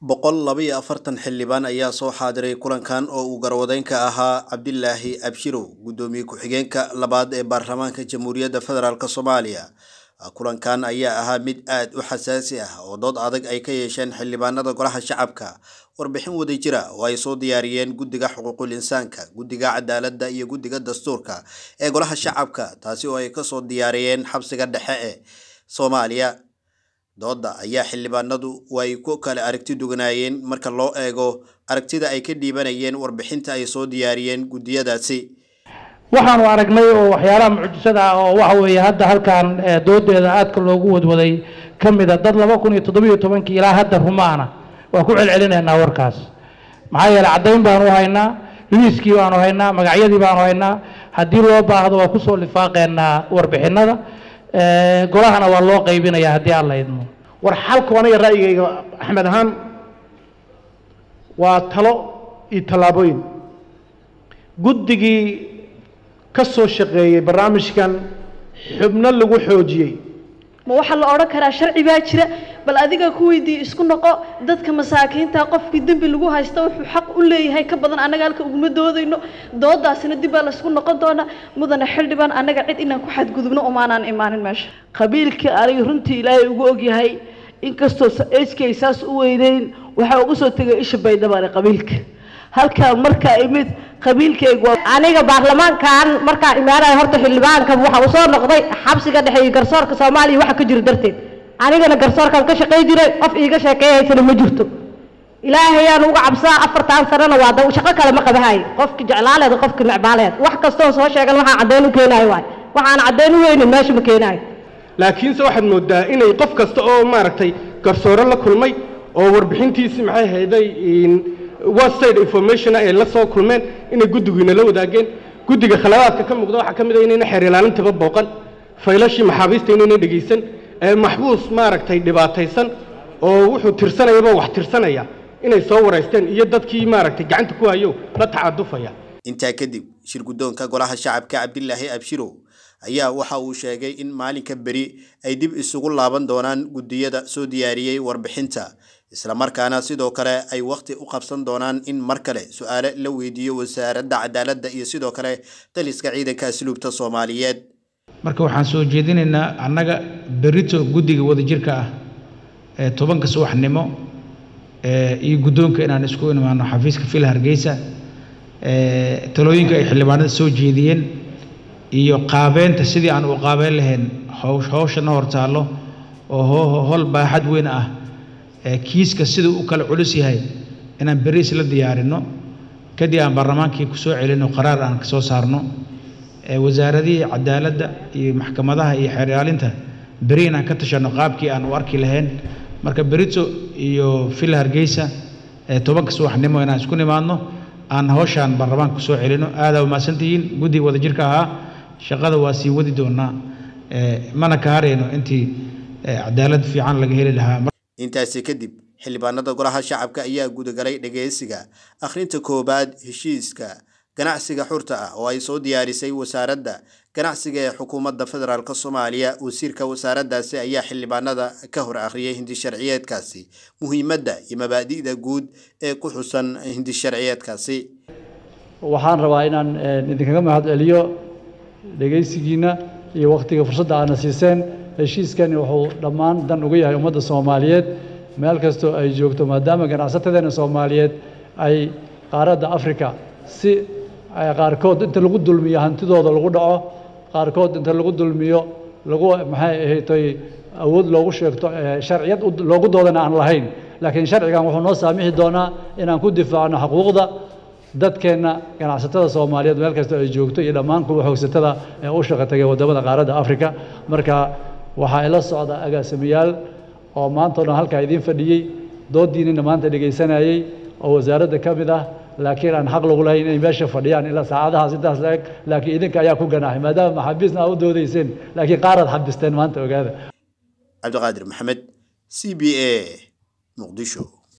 boqol laba iyo afartan xildhibaan ayaa soo xaadiray kulankan oo uu garwadeynka ahaa cabdilaahi abshirow guddoomiye ku-xigeenka labaad ee baarlamaanka jamhuuriyadda federaalk soomaaliya kulankan ayaa ahaa mid aad u xasaasi ah oo dood adag ay ka yeesheen xildhibaanada golaha shacabka warbixin wadajira oo ay soo diyaariyeen guddiga xuquuqul insaanka guddiga cadaaladda iyo guddiga dastuurka ee golaha shacabka taasi oo ay kasoo diyaariyeen xabsiga dhexe ee soomaaliya dooda ayaa xildhibaanadu way ku kala aragti duganaayeen marka loo eego aragtida ay ka dhiibanayeen warbixinta ay soo diyaariyeen guddiyadaasi waxaanu aragnay oo waxyaalaha mucjisada ah oo waxa weeye hadda halkan doodeeda aadka loogu wadwaday ka mida dad laba kun iyo toddobiyo tobankii ilaa hadda rumaana waa ku celcelinaynaa warkaas maxaa yeeley caddayn baanu haynaa liiskii baanu haynaa magacyadii baanu haynaa haddii loo baahdo waa kusoo lifaaqeynaa warbixinada golahana waa loo qaybinaya haddii aan la idmo war xalku aniga ra'yigayga axmed ahaan waa talo iyo tallaabooyin guddigii ka soo shaqeeyey barnaamijkan xubno lagu xoojiyey ma waxaa la odhan karaa sharci baa jira bal adiga ku weydiiye isku noqo dadka masaakiinta qofkii dembi lagu haysta wuxuu xaq u leeyahay ka badan annaga halka uguma doodayno doodaasina dib baa laysku noqon doonaa mudane xildhibaan annaga cid inaan ku xadgudubno umaanaan imaanin meesha qabiilka aniga runtii ilaahay ugu ogyahay inkastoo eskay saas u weyneyn waxaa ugu soo tegay isha baydhabaane qabiilka halkaa markaa imid qabiilkaygu aniga baarlamaankan markaa imaanaya horta xildhibaankan waxa uu soo noqday xabsiga dhexe iyo garsoorka soomaaliya waxa ka jiro darteed anigana garsoorkan ka shaqay jiray qof iiga sheekeeyaysana ma jirto ilaahayaan uga cabsaa afartan sanana waa da shaqo kale ma qabahay qofki jeclaaleed qofki necbaaleed wax kastoo soo sheegan waxaan caddeyn u keenayo waay waxaan caddeyn u weynin meesha ma keenayo laakiinse waxaad moodaa inay qof kasta oo maaragtay garsoore la kulmay oo warbixintiisii maxay hayday website information ay la soo kulmeen inay guddigiina la wadaageen guddiga khaladaadka ka muuqda waxaa ka mid ah inayna xeer ilaalintaba booqan faylashii maxaabiista inayna dhegaysan maxbuus maaragtay dhibaataysan oo wuxuu tirsanayaba wax tirsanaya inay soo waraysteen iyo dadkii maaragtay gacanta ku hayo la tacadufaya intaa kadib shir guddoonka golaha shacabka cabdilaahi abshirow ayaa waxa uu sheegay in maalinka beri ay dib isugu laaban doonaan guddiyada soo diyaariyey warbixinta islamarkaana sidoo kale ay wakhti u qabsan doonaan in mar kale su-aale la weydiiyo wasaaradda cadaaladda iyo sidoo kale taliska ciidanka asluubta soomaaliyeed marka waxaan soo jeedinaynaa annaga berito guddiga wadajirka ah ee tobanka subaxnimo iyo guddoonka inaan isku imaano xafiiska fil hargeysa talooyinka ay xildhibaanada soo jeediyeen iyo qaabeynta sidii aan u qaabeyn lahayn howshana hortaallo oo hol baaxad weyn ah kiiska siduu u kala culus yahay inaan beriis la diyaarino kadib aan baarlamaankii ku soo celino qaraar aan ka soo saarno wasaaradihii cadaaladda iyo maxkamadaha iyo xeer ilaalinta beri inaan ka tashanno qaabkii aan u arki lahayn marka berito iyo fil hargeysa tobanka subaxnimo inaan isku nimaadno aan hawshaan baarlamaanka kusoo celino aadaa umahadsantihiin guddiga wadajirka ahaa shaqada waa sii wadi doonaa mana ka harayno intii cadaalad fiican laga heli lahaa intaasi kadib xildhibaanada golaha shacabka ayaa gudagalay dhageysiga akhrinta koowaad heshiiska ganacsiga xurta ah oo ay soo diyaarisay wasaaradda ganacsiga ee xukuumadda federaalk soomaaliya wasiirka wasaaraddaasi ayaa xildhibaanada ka hor akhriyay hindisharciyeedkaasi muhiimadda iyo mabaadi'da guud ee ku xusan hindisharciyeedkaasi waxaan rabaa inaan idinkaga mahad celiyo dhegaysigiina iyo wakhtiga fursadda aadna siiseen heshiiskani wuxuu dhammaan dan uga yahay ummadda soomaaliyeed meel kastoo ay joogto maadaama ganacsatadeena soomaaliyeed ay qaaradda africa si qaarkood inta lagu dulmiyo hantidooda lagu dhaco qaarkood inta lagu dulmiyo lagu maxay ahaydtay awood loogu sheegto sharciyad loogu doodana aan lahayn laakiin sharcigan wuxuu noo saamixi doonaa inaan ku difaacno xuquuqda dadkeenna ganacsatada soomaaliyeed meel kastoo ay joogto iyo dhammaan kuwa xoogsatada ee u shaqo tagay waddamada qaaradda africa marka waxaa ila socda agaasimayaal oo maanta o dhan halkaa idiin fadhiyey doodiinina maanta dhegaysanayey oo wasaaradda ka mid ah laakiin aan xaq lagu lahayn inay meesha fadhiyaan ilaa saacadahaas intaas la eg laakiin idinka ayaa ku ganaaxay maadaama maxaabiisna aa u doodayseen laakiin qaaraad xabisteen maanta ogaada cabdiqaadir maxamed c b a muqdisho